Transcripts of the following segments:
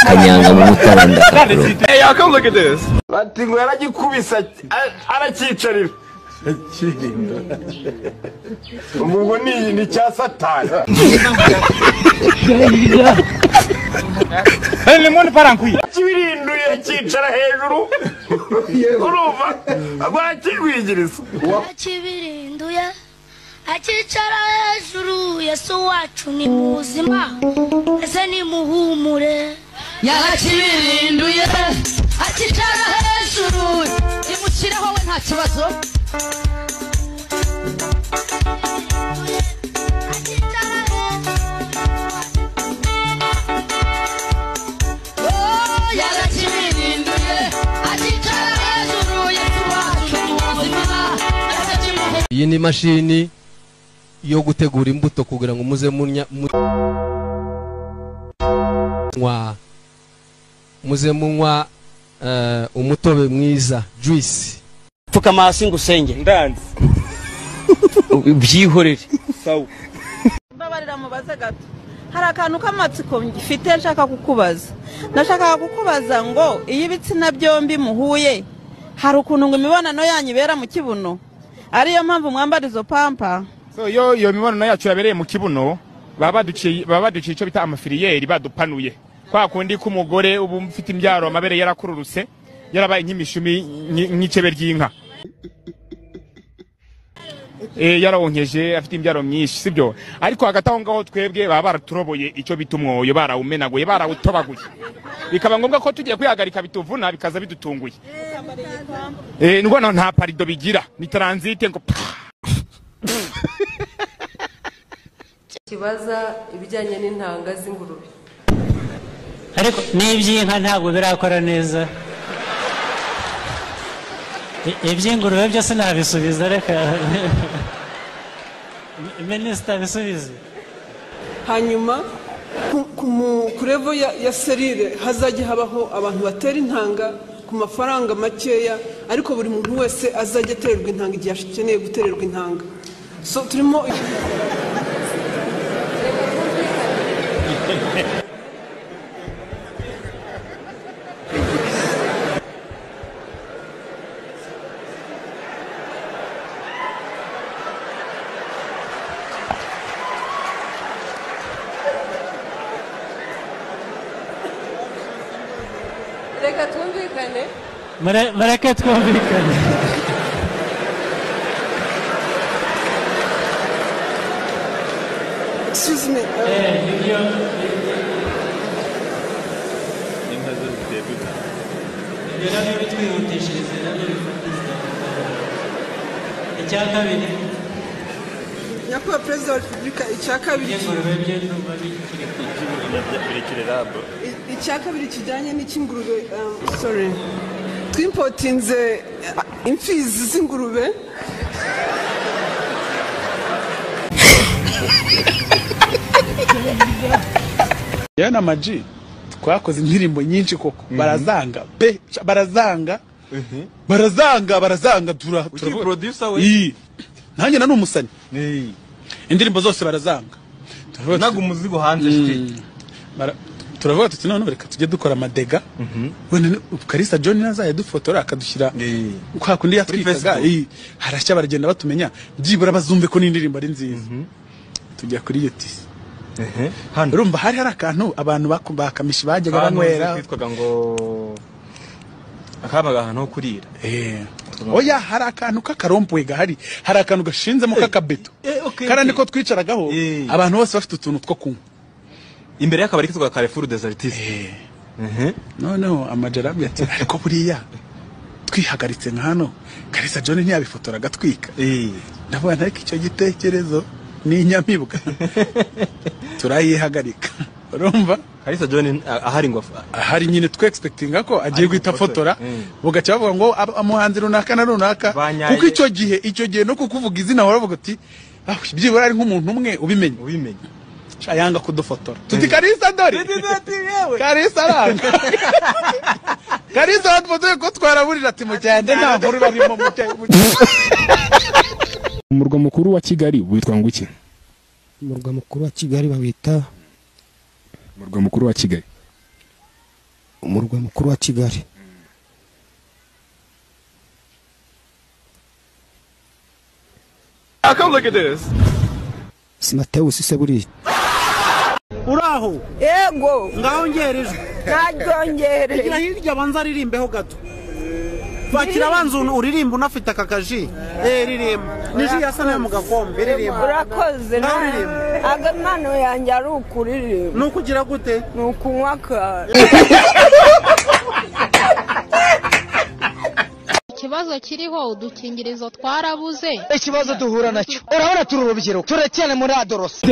kanyanga mu mutara ndakakuro Hey, y'all come look at this. Bati ngo yaragikubisa a- arakicarira. Ubu ngo ni ni cya satani. Kibirinduye kicara hejuru. Urumva agwakigwigiriza. akibirinduye akicara hejuru yesu wacu ni muzima ese ni muhumure yarakibirinduye akicara hejuru imushyireho we nta kibazo akicara Oh, yarakibirinduye akicara hejuru yesu wacu ni muzima ese kimuhumure iyi ni imashini yo gutegura imbuto kugira ngo muze munya mu- munywa muze munywa eh, umutobe mwiza juice pfukama hasi ngo usenge ndanze byihorere mbabarira mubaze gato hari akantu k'amatsiko ngifite nshaka kukubaza nashakaga kukubaza ngo iyo ibitsina byombi muhuye hari ukuntu ngo imibonano yanyu ibera mu kibuno ariyo mpamvu mwambara izo pampa So yo yo mibonano yacu yabereye mu kibuno baba baduciye baba baduciye icyo bita amafiriyeri badupanuye kwa kundi k'umugore ubu mfite imbyaro amabere yarakururutse yarabaye nk'imishumi nki- nk'icebe ry'inka eh yarawonkeje afite imbyaro myinshi sibyo ariko hagati aho ngaho twebwe baba baraturoboye icyo bita umwoyo barawumenaguye barawutobaguye bikaba ngombwa ko tugiye kwihagarika bituvuna bikaza bidutunguye eh ndabona nta parido bigira ni transite ngo pah! kibaza ibijyanye n'intanga z'ingurube ariko n'iby'inka ntabwo birakora neza I- iby'ingurube byo sinabisubiza reka minisita bisubize hanyuma ku, ku, mu- ku level ya, ya serire hazajya habaho abantu batera intanga ku mafaranga makeya ariko buri muntu wese azajya atererwa intanga igihe akeneye gutererwa intanga so turimo reka twumvikane Mure- mureke twumvikane excuse me uh, icya kabiri nyakubahwa perezida wa repubulika icya kabiri I- icya kabiri kijyanye n'icy'ingurube um, sorry twimpotinze uh, imfizi z'ingurube yana amaji twakoze indirimbo nyinshi koko barazanga pe sha- barazanga barazanga barazanga tura tura- Ii. nanjye nani umusanyi indirimbo zose barazanga Turavuga tuti- umuzigo hanze shiti. bara- turavuga tuti noneho reka tujye dukora amadega wenda kalisa john nazajya dufotora akadushyira kwa kundi yatwikaga Facebook. ii. harashya baragenda batumenya byibura bazumve ko n'indirimbo ari nziza tujya kuri yutisi Hano urumva hari hari akantu abantu baku- bakamishi bajyaga banywera kitwaga ngo akabaga ahantu ho kurira. Eh. oya hari akantu k'akarompuwe gahari hari akantu gashinzemo k'akabeto Eh, okay, kariya okay. niko twicaragaho Eh. abantu bose bafite utuntu two kunywa Imbere y'akabari kitwaga Carrefour des Artistes. Mhm. noneho amajarabwe ati ariko buriya twihagaritse nka hano karisa john ntiyabifotora agatwika Eh. ndabona ariko icyo gitekerezo ni inyamibwa turayihagarika urumva Kalisa John ah, ahari ngo af- hari nyine twe expectinga ko agiye Ari guhita gufotora. afotora Mm. bugaca bavuga ngo ab- umuhanzi runaka na runaka Banyaye. kuko icyo gihe icyo gihe no kukuvuga izina waravuga uti "Ah, byibura ari nk'umuntu umwe ubimenye ubimenye. Sha, yanga kudufotora tuti karisa dore karisa aranga karisa badufotoye ko twaraburira ati mugende nta nkuru barimo umurwa mukuru wa kigali witwa ngo iki umurwa mukuru wa kigali bawita umurwa mukuru wa kigali umurwa mukuru wa kigali Ah, come look at this. simatewusi se buriya uraho yego ngahongera ijwi Naryongereye. gira hirya abanza aririmbeho gato Pakira abanza unu- uririmba unafite aka kaji eh ririmba niji yasa nayo mu gakombe ririmba urakoze Nawe uririmba agamano yanjye ari ukuririmba ni ukugira gute ni ukunywa akazi ikibazo kiriho udukingirizo twarabuze ikibazo duhura nacyo urabona turi urubyiruko turacyane muri adorose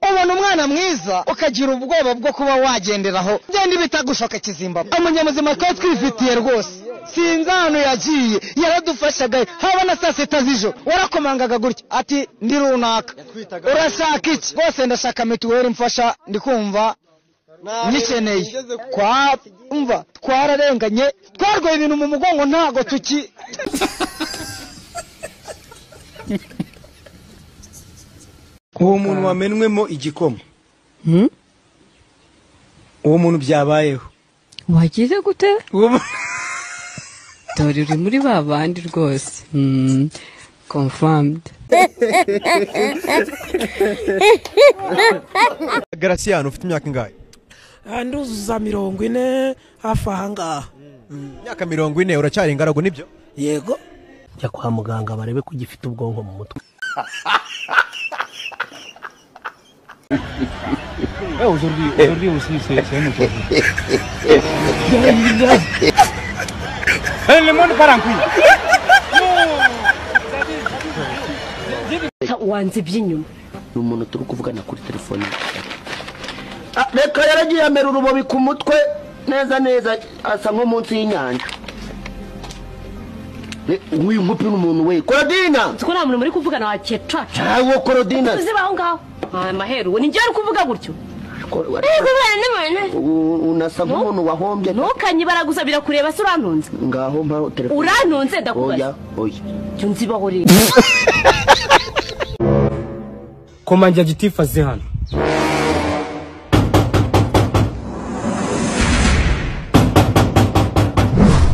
ubona umwana mwiza ukagira ubwoba bwo kuba wagenderaho genda ibitagushoka kizimbabwe umunyamuzima twari twifitiye rwose sinzi ahantu yagiye yaradufashaga haba na saa sita z'ijoro warakomangaga gutya ati ndi runaka urashaka iki rwose ndashaka mituweli mfasha ndikumva nyikeneye twumva twararenganye twarwaye ibintu mu mugongo ntago tuki uwo muntu wamenwemo igikoma uwo muntu byabayeho wagize gute dore uri muri ba bandi rwose confirmed garasiyani ufite imyaka ingahe nduzuza mirongo ine hafi aha ngaha imyaka mirongo ine uracyari ingaragu nibyo yego jya kwa muganga barebe ko ugifite ubwonko mu mutwe aujourd'hui aussi, c'est un autre. Eh, Le monde part en couille. wanze iby'inyuma ni umuntu turi kuvugana kuri telefone reka yaragiye amera urubobi ku mutwe neza neza asa nko munsi y'inyanja Re- nk'uyu mupi ni umuntu we korodina ko nta muntu muri kuvugana wa kecaca ntawo korodina uziba aho ngaho Ah, maheru we nijye uri kuvuga gutyo uri kuvugana n'umuntu U- unasa nk'umuntu wahombye ntukanyibara gusa birakureba se urantunze ngaho mpaho telefone Urantunze, ndakubaza. oya oya jya unzibaho rero komanja gitifu azi hano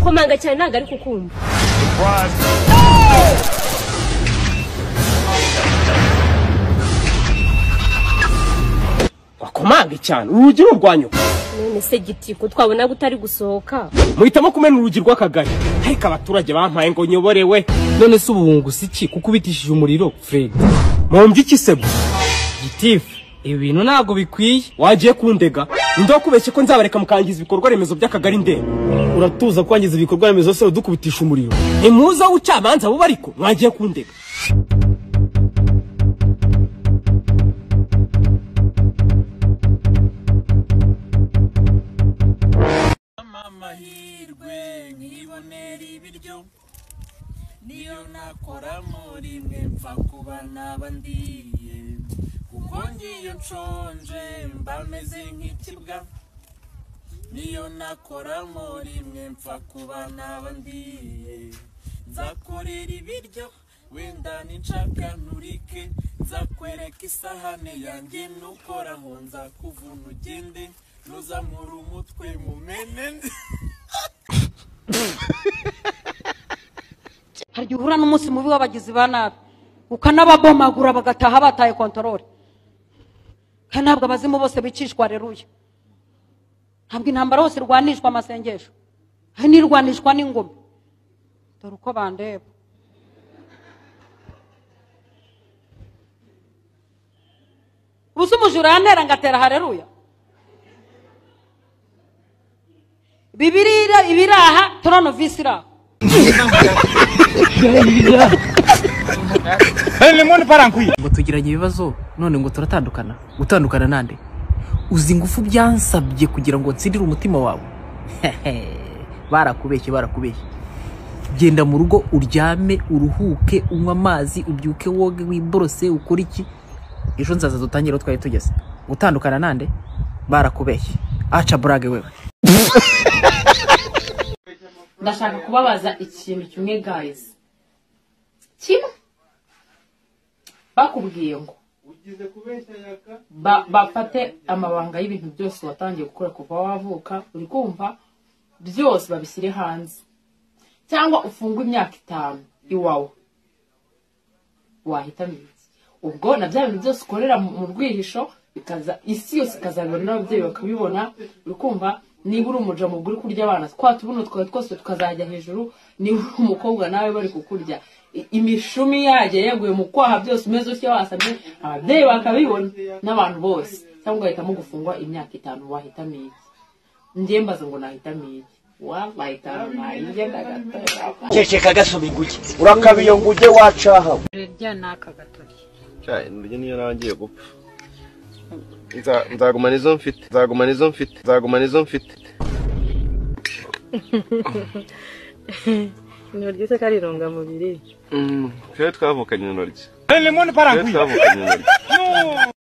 komanga cyane ntabwo ari kukumva wakomanga cyane urugi ni urwanyuka none se giti ko twabona utari gusohoka muhitamo kumena urugi rw'akagari ariko abaturage bampaye ngo nyoborewe none se ubu wungusa iki kuko ubitishije umuriro fred mumbye iki sebo gitifu ibi bintu ntabwo bikwiye wagiye kundega ninde wakubeshye ko nzabareka mukangiza ibikorwa remezo by'akagari ndembe uratuza kwangiza ibikorwa remezo se udukubitisha umuriro impuza w'ucamanza buba ariko mwagiye kundega amahirwe nkibonera ibiryo niyo nakora muri mwe mfa kuba naba ndiye kuko ngiye nshonje mba meze nk'ikibwa niyo nakora muri mwe mfa kuba naba ndiye nzakorera ibiryo wenda nincakanturike nzakwereka isahane yanjye nukoraho nzakuvuna ugende ntuzamure umutwe mumene nzi hari igihe uhura n'umunsi mubi w'abagizi ba nabi ukanababomagura bagataha bataye kontorore kandi ntabwo abazimu bose bicishwa reruye ntabwo intambara hose irwanishwa amasengesho hari n'irwanishwa n'ingoma dore uko bandeba ubu se umujura yantera ngatera hareruya bibirira ibiraha toronovisi iraha ngo tugiranye ibibazo none ngo turatandukana gutandukana nande uzi ingufu byansabye kugira ngo nsindire umutima wawe barakubeshye barakubeshye genda mu rugo uryame uruhuke unywe amazi ubyuke woge wiborose ukore iki ejo nzaza dutangire aho twari tugeze gutandukana nande barakubeshye aca burage wewe ndashaka kubabaza ikintu kimwe guys kimwe bakubwiye ngo ba- bafate amabanga y'ibintu byose watangiye gukora kuva wavuka uri kumva byose babishyire hanze cyangwa ufungwe imyaka itanu iwawe wahitamo iki ubwo na bya bintu byose ukorera mu mu rwihisho bikaza isi yose ikazabibona n'ababyeyi bakabibona uri kumva niba uri umuja mu uri kurya abana twa tubuno twawe twose tukazajya hejuru niba uri umukobwa nawe bari kukurya I- imishumi yajya yaguye mu kwaha byose umeze utya wasamye ababyeyi bakabibona n'abantu bose cyangwa ugahitamo gufungwa imyaka itanu wahitamo iki njye mbaza ngo nahitamo iki wahitamo nahigenda gatoya kekeka gasoma inguge urakabiyo nguge wacahawe rya ni akagatori indyo niyo nangiye gupfa Nza- nzagumana izo mfite nzagumana izo mfite nzagumana izo mfite ni ryiza ko ari intungamubiri Mm, twebwe twavukanye intoryi Ele mone Twebwe twavukanye intoryi